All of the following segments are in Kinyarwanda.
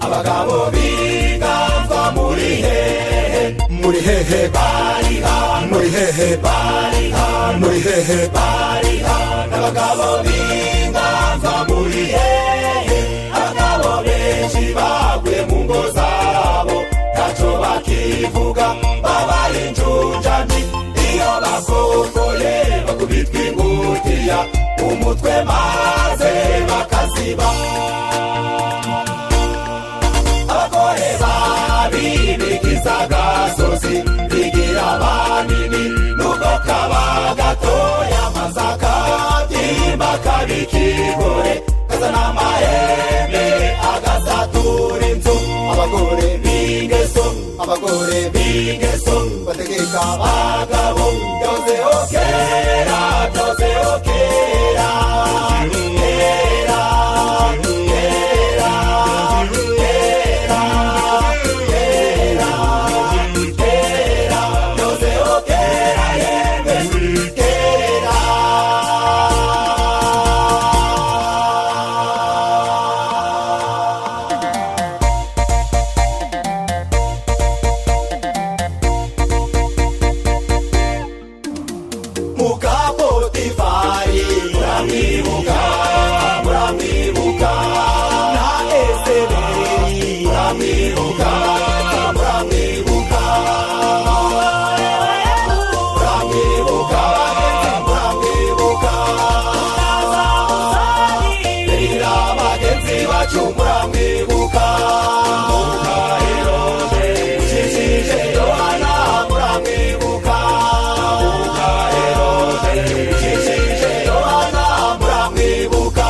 abagabo b'iganzwa muri hehe muri hehe bari hano muri hehe bari hano muri hehe bari hano abagabo b'iganzwa muri hehe abagabo benshi baguye mu ngo zabo ntacyo bakivuga babaye injunjani iyo basokoye bakubitwa ingutiya umutwe maze bakaziba abagore babi bigize agasozi bigira banini nubwo kaba gatoya maze akabyimba kabikigore kazana amahembe agasatura inzu abagore b'ingeso abagore b'ingeso bategeka abagabo byose okera byose okera kera kera kera kera kera byose okera yemwe kera mukapotifari muramwibuka muramwibuka na eseberi muramwibuka muramwibuka muramwibuka muramwibuka birira bagenzi bacu muramwibuka mukayiroze ushishije yohana muramwibuka Jijije Yohana muramwibuka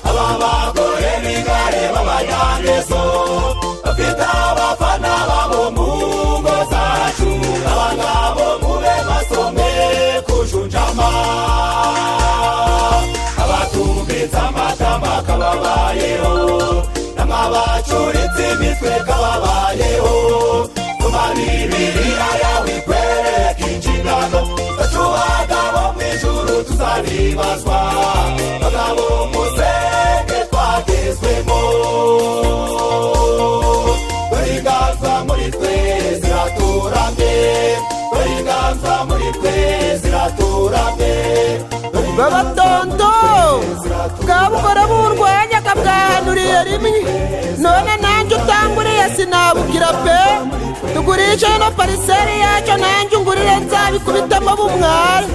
aba bagore b'igare b'abanyangeso bafite abafana babo mu ngo zacu abangabo mube basome kujunjama abatumbitse amatama kababayeho n'amabacuritse imitwe kababayeho tumabibilira yawe ikwereka inshingano zacu bagabo mu ijuru tuzabibazwa bagabo musenge twagezwemo dore inganza muri twe ziraturamye dore inganza muri twe ziraturamye babatondo bwa bukora burwanyaga bwahanuriye rimwe none nanjye utanguriye sinabubwira pe tugurishe no pariseri yacyo nanjye ungurire nzabikubitamo bumware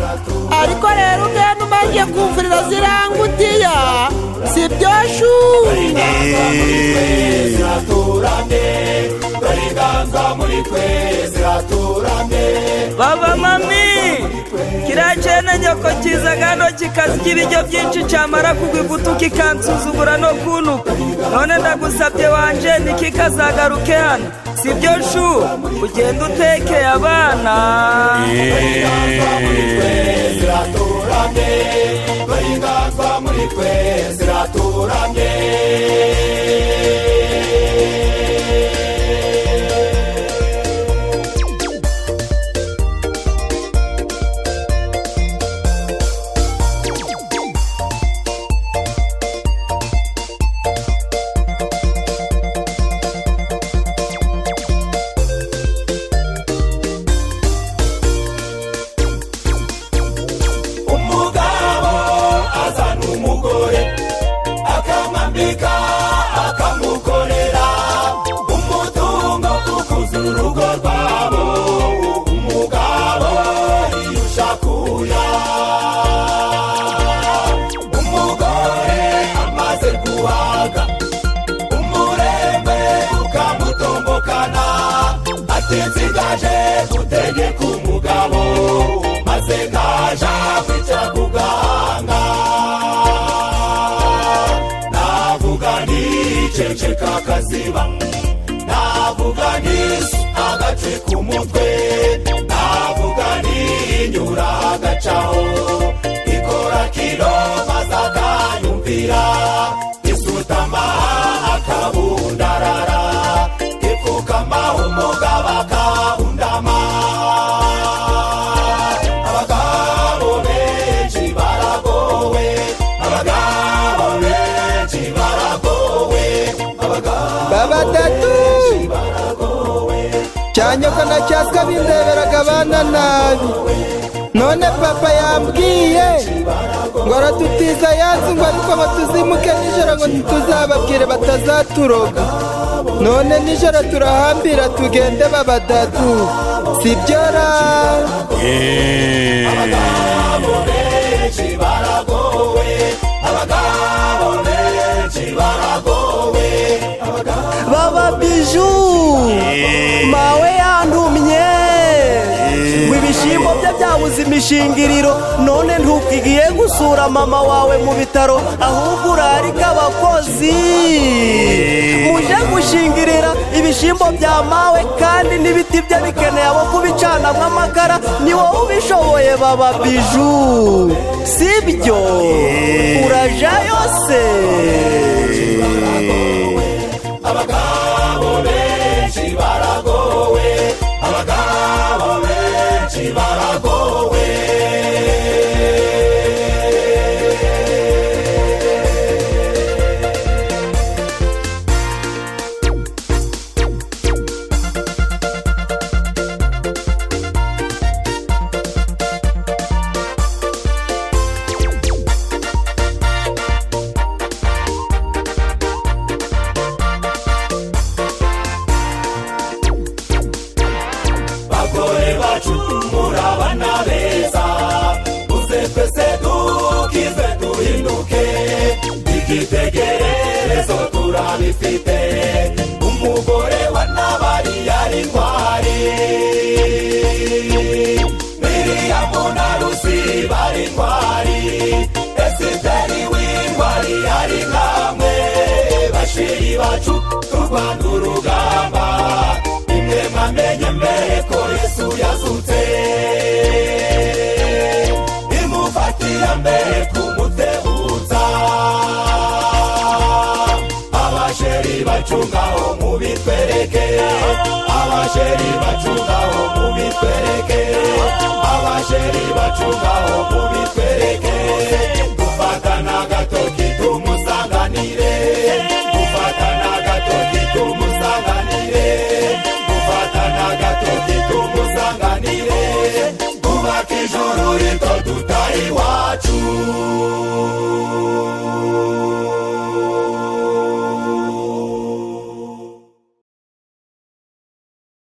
ariko rero ugenda umaze kumvurira zirangutiya si byo shu ziraturamye dore inganza muri twe ziraturamye baba mami kiriya cyene nyoko kiza hano kikazirya ibiryo byinshi cyamara kugwa igutu kikansuzugura no kunuka none ndagusabye wanje ntikikazagaruke hano si byo shu ugenda utekeye abana ziraturamye dore inganza muri twe ziraturamye umugabo azana umugore akamwambika akamukorera umutungo ukuze urugo rwabo umugabo yiyusha kuya umugore amaze guhaga umurembe ukamutombokana ati nsigaje gutegeka umugabo maze ngaja kwicara ku gahanga navuga niceceka akaziba navuga nisi agace k'umutwe navuga ninyura agacaho ikora kino maze akanyumvira isutama akabundarara ipfukama umugabo akabundama bakanacyaswa bindeberaga abana nabi none papa yambwiye ngo aradutiza yansi ngo ariko ngo tuzimuke nijoro ngo ntituzababwire batazaturoga none nijoro turahambira tugende babadadu sibyora abagabo benshi baragowe abagabo benshi baragowe baba biju mawe yantumye ngo ibishyimbo bye byabuze imishingiriro none ntukigiye gusura mama wawe mu bitaro ahubwo urarika abakozi muje gushingirira ibishyimbo bya mawe kandi n'ibiti bye bikeneye abo kubicana nk'amakara ni wowe ubishoboye baba biju sibyo urajayo se abagabo benshi baragowe abagabo benshi baragowe bagore bacumura bana beza uze twese dukize duhinduke igitegererezo turabifite umugore wa nabari yari ntwari miriyamu na rusi bari ntwari esiteri w'intwari yari nkamwe bashiri bacu turwana urugamba imwe mwamenye mbere ko yesu yazutse imufatira mbere kumutebutsa abasheri bacungaho mubitwereke abasheri bacungaho mubitwereke abasheri bacungaho mubitwereke